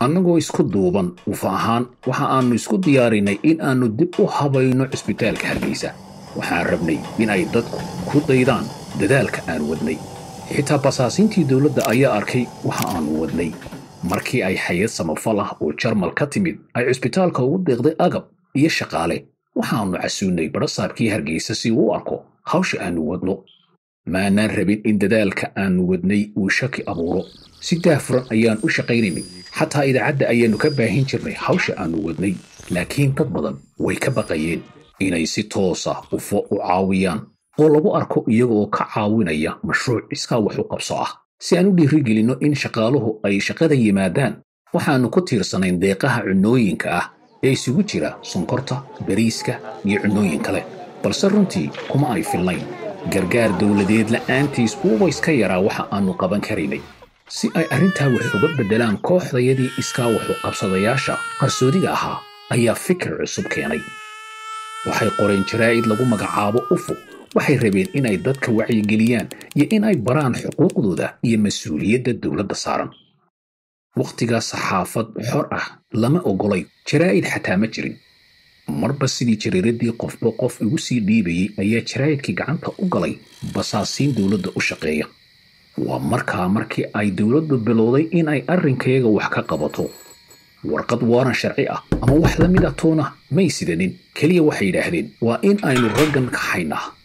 annagoo isku duuban ufa ahaan waxa aannu isku diyaarinay in aannu dib u habayno cisbitaalka hargeysa waxaan rabnay in ay dadku ku daydaan dadaalka aan wadnay xitaa basaasiintii dowladda ayaa arkay waxa aannu wadnay markii ay hay-ad samafal ah oo jarmal ka timid ay cisbitaalka ugu deeqday agab iyo shaqaale waxaannu casuunnay badhasaabkii hargeysa si uu u arko hawsha aannu wadno maanaan rabin in dadaalka aannu wadnay uu shaki abuuro si daafuran ayaan u shaqaynaynay xataa idaacadda ayaannu ka baahin jirnay hawsha aannu wadnay laakiin dad badan way ka baqayeen inay si toosa ufo u caawiyaan oo lagu arko iyaga oo ka caawinaya mashruuc iskaa wax u qabso ah si aan u dhiirigelinno in shaqaaluhu ay shaqada yimaadaan waxaannu ku tiirsanayn deeqaha cunnooyinka ah ee isugu jira sonkorta bariiska iyo cunnooyin kale balse runtii kuma ay filnayn gargaar dowladeed la'aantiis uuba iska yaraa waxa aannu qaban karaynay si ay arrintaa wax uga beddelaan kooxdayadii iskaa waxu qabsadayaasha qarsoodiga ahaa ayaa fikir cusub keenay waxay qoreen jaraa'id lagu magacaabo ufo waxay rabeen inay dadka wacyigeliyaan iyo in ay baraan xuquuqdooda iyo mas-uuliyadda dowladda saaran wakhtigaa saxaafad xor ah lama oggolay jaraa'id xataa ma jirin marba sidii jariiradii qofba qof igu sii dhiibayey ayaa jaraa'idkii gacanta u galay basaasiin dowladda u shaqeeya waa markaa markii ay dowladdu bilowday in ay arrinkayaga wax ka qabato warqad waaran sharci ah ama wax la mid a toona may sidanin keliya waxay yidhaahdeen waa in aynu raggan kaxaynaa